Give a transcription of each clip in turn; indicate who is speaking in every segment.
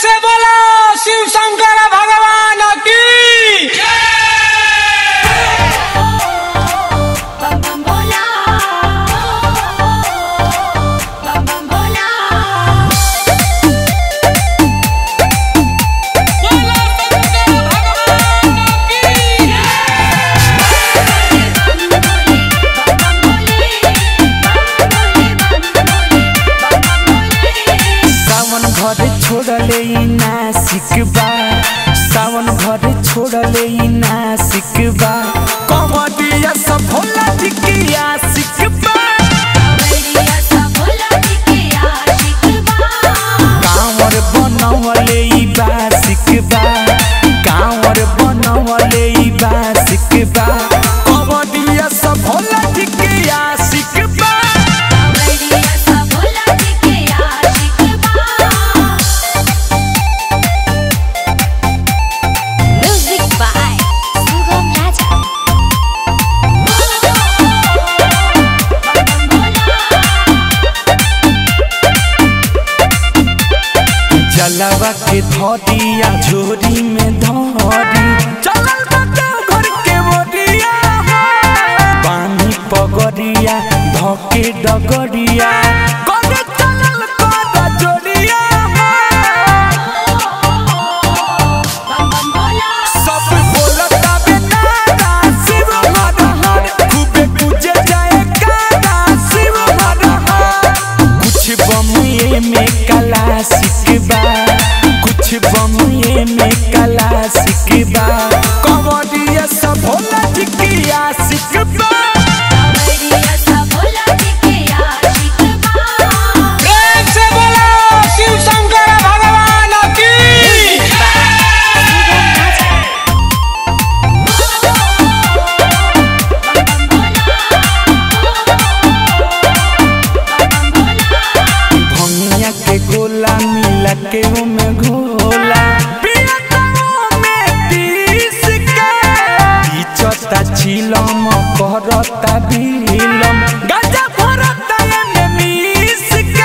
Speaker 1: से बोला शिव शंकर भगवान की
Speaker 2: बम बम भोला बम बम भोला
Speaker 1: बोला शंकर भगवान की
Speaker 3: सावन घर छोड़ले ई नासिक बा सावन घर छोड़ले ई नासिक बा कमडिया सब भोला जी की आशिक बा कांवर बनवले ई बासिक बा कांवर बनवले ई बासिक बा कमडिया सब भोला जी की आशिक बा
Speaker 2: Music by Sugam Raja.
Speaker 3: जलवा के धरिया झोरी में धरी चलल बता घर के बोरिया पानी पगरिया धके डगरिया करे चलल कर जोरिया सब बोलता बेनारा शिव हर हर खूबे पूजे जाए कारा शिव हर हर कुछ बमुए में कला सिकबा कुछ बमुए में कला सिकबा कमरिया सब भोला जी की आशिकबा
Speaker 1: प्रेम से बोला शिव शंकर भगवान की
Speaker 3: भंगिया के गोला मिला के ओमे घोला पिया ताओ में तीस के पीछता छिलम करता बिलम गाजा भरता एमे मिस के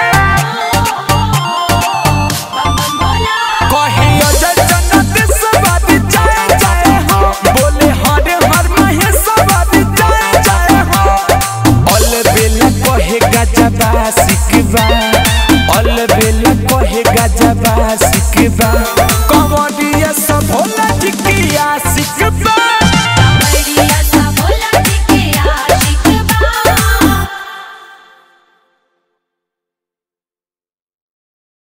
Speaker 3: कहे अजय जन्नत सवारी जाए जाए हाँ बोले हरे हर महे सवारी जाए जाए हाँ अल बेला कहे गजबा सिकबा अल बेला कहे गजबा सिकबा कमरिया सब भोला जी की आशिकबा